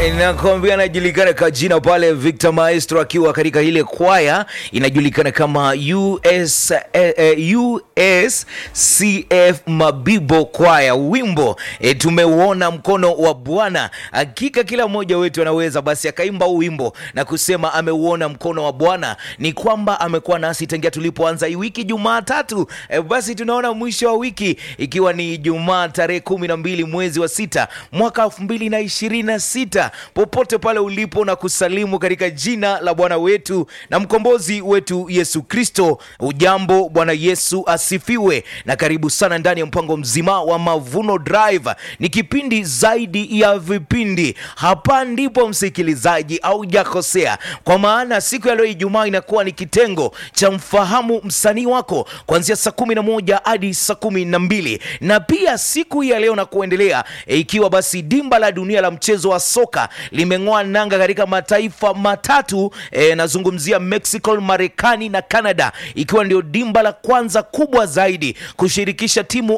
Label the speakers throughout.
Speaker 1: nakwambia anajulikana kwa jina pale Victor Maestro akiwa katika ile kwaya inajulikana kama US, eh, eh, USCF Mabibo kwaya. Wimbo eh, tumeuona mkono wa Bwana. Hakika kila mmoja wetu anaweza basi akaimba huu wimbo na kusema ameuona mkono wa Bwana. Ni kwamba amekuwa nasi tangia tulipoanza hii wiki Jumatatu. Eh, basi tunaona mwisho wa wiki ikiwa ni Jumaa tarehe kumi na mbili mwezi wa sita mwaka elfu mbili na ishirini na sita popote pale ulipo na kusalimu katika jina la Bwana wetu na mkombozi wetu Yesu Kristo. Ujambo, Bwana Yesu asifiwe, na karibu sana ndani ya mpango mzima wa Mavuno Drive. Ni kipindi zaidi ya vipindi. Hapa ndipo msikilizaji, au jakosea, kwa maana siku ya leo Ijumaa inakuwa ni kitengo cha mfahamu msanii wako kuanzia saa kumi na moja hadi saa kumi na mbili na pia siku hii ya leo na kuendelea e, ikiwa basi dimba la dunia la mchezo wa soka limeng'oa nanga katika mataifa matatu e, nazungumzia Mexico, Marekani na Canada, ikiwa ndio dimba la kwanza kubwa zaidi kushirikisha timu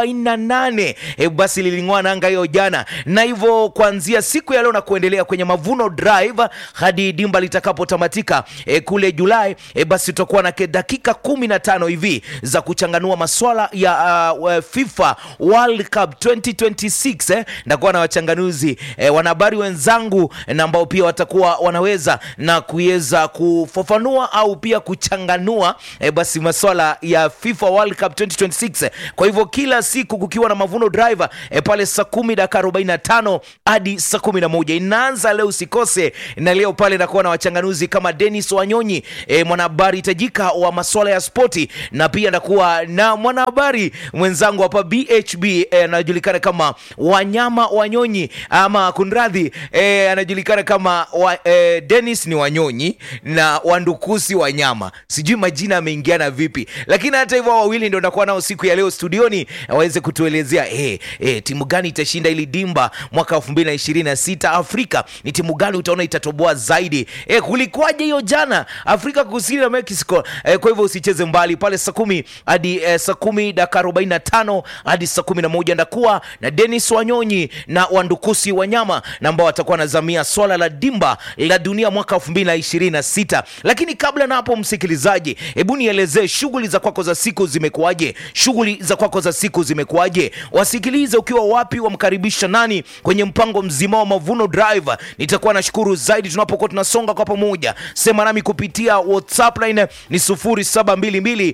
Speaker 1: 48 e, basi liling'oa nanga hiyo jana, na hivyo kuanzia siku ya leo na kuendelea kwenye Mavuno Drive hadi dimba litakapotamatika e, kule Julai e, basi tutakuwa na ke- dakika 15 hivi za kuchanganua maswala ya uh, FIFA World Cup 2026 eh, ndakuwa na wachanganuzi eh, wanahabari wenzangu na ambao pia watakuwa wanaweza na kuweza kufafanua au pia kuchanganua eh, basi maswala ya FIFA World Cup 2026 kwa hivyo kila siku kukiwa na Mavuno Driver eh, pale saa kumi dakika 45 hadi saa kumi na moja inaanza leo, usikose. Na leo pale nakuwa na wachanganuzi kama Dennis Wanyonyi eh, mwanahabari tajika wa maswala ya spoti, na pia nakuwa na mwanahabari mwenzangu hapa BHB eh, anajulikana kama Wanyama Wanyonyi ama kunradhi eh, anajulikana kama wa, eh, Dennis ni Wanyonyi na Wandukusi Wanyama, sijui majina yameingiana vipi, lakini hata hivyo hao wawili ndio nakuwa nao siku ya leo studioni waweze kutuelezea eh, eh, timu gani itashinda ili dimba mwaka 2026 Afrika. Ni timu gani utaona itatoboa zaidi? Eh, kulikuwaje hiyo jana Afrika Kusini na Mexico? Eh, kwa hivyo usicheze mbali pale saa kumi hadi eh, saa kumi dakika 45 hadi saa kumi na moja ndakuwa na Dennis Wanyonyi na Wandukusi Wanyama na ambao watakuwa wanazamia swala la dimba la dunia mwaka 2026. Lakini kabla na hapo, msikilizaji, hebu nielezee shughuli za kwako za siku zimekuwaje? Shughuli za kwako za siku zimekuwaje? Wasikilize ukiwa wapi, wamkaribisha nani kwenye mpango mzima wa Mavuno Drive. Nitakuwa nashukuru zaidi tunapokuwa tunasonga kwa pamoja. Sema nami kupitia WhatsApp line ni 0722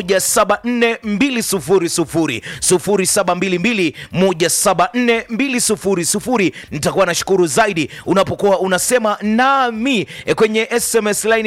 Speaker 1: 174 200 0722 174 200. Nitakuwa nashukuru zaidi unapokuwa unasema nami e, kwenye SMS line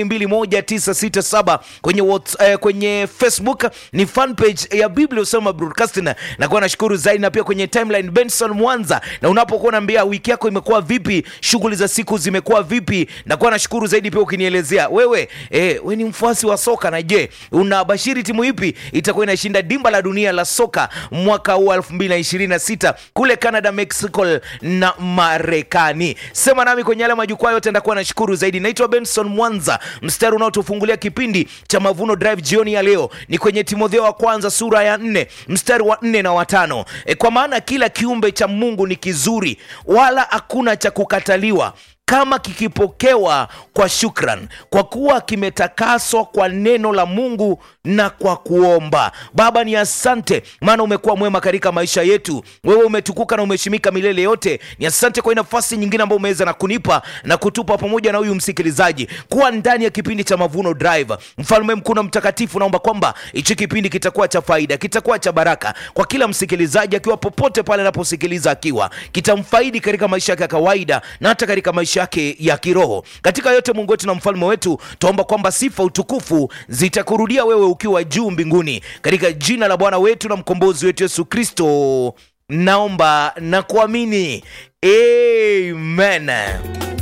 Speaker 1: 21967 kwenye what, eh, kwenye Facebook ni fan page ya Biblia Usema Broadcasting. Nakuwa nashukuru zaidi na pia kwenye timeline Benson Mwanza, na unapokuwa unaambia wiki yako imekuwa vipi, shughuli za siku zimekuwa vipi, nakuwa nashukuru zaidi pia ukinielezea wewe eh, we ni mfuasi wa soka na je, unabashiri timu ipi itakuwa inashinda dimba la dunia la soka mwaka huu 2026 kule Canada, Mexico na Marekani. Sema nami kwenye yale majukwaa yote, ndakuwa nashukuru zaidi. Naitwa Benson Mwanza. Mstari unaotufungulia kipindi cha Mavuno Drive jioni ya leo ni kwenye Timotheo wa kwanza sura ya nne mstari wa nne na watano. E, kwa maana kila kiumbe cha Mungu ni kizuri, wala hakuna cha kukataliwa kama kikipokewa kwa shukran, kwa kuwa kimetakaswa kwa neno la Mungu na kwa kuomba. Baba, ni asante, maana umekuwa mwema katika maisha yetu. Wewe umetukuka na umeheshimika milele yote. Ni asante kwa hii nafasi nyingine ambayo umeweza na kunipa na kutupa pamoja na huyu msikilizaji kuwa ndani ya kipindi cha Mavuno Drive. Mfalme mkuu na mtakatifu, naomba kwamba hichi kipindi kitakuwa cha faida, kitakuwa cha baraka kwa kila msikilizaji, akiwa popote pale anaposikiliza, akiwa kitamfaidi katika maisha yake ya kawaida na hata katika maisha yake ya kiroho. Katika yote, Mungu wetu na mfalme wetu, tuomba kwamba sifa, utukufu zitakurudia wewe ukiwa juu mbinguni, katika jina la Bwana wetu na mkombozi wetu Yesu Kristo naomba na kuamini, amen.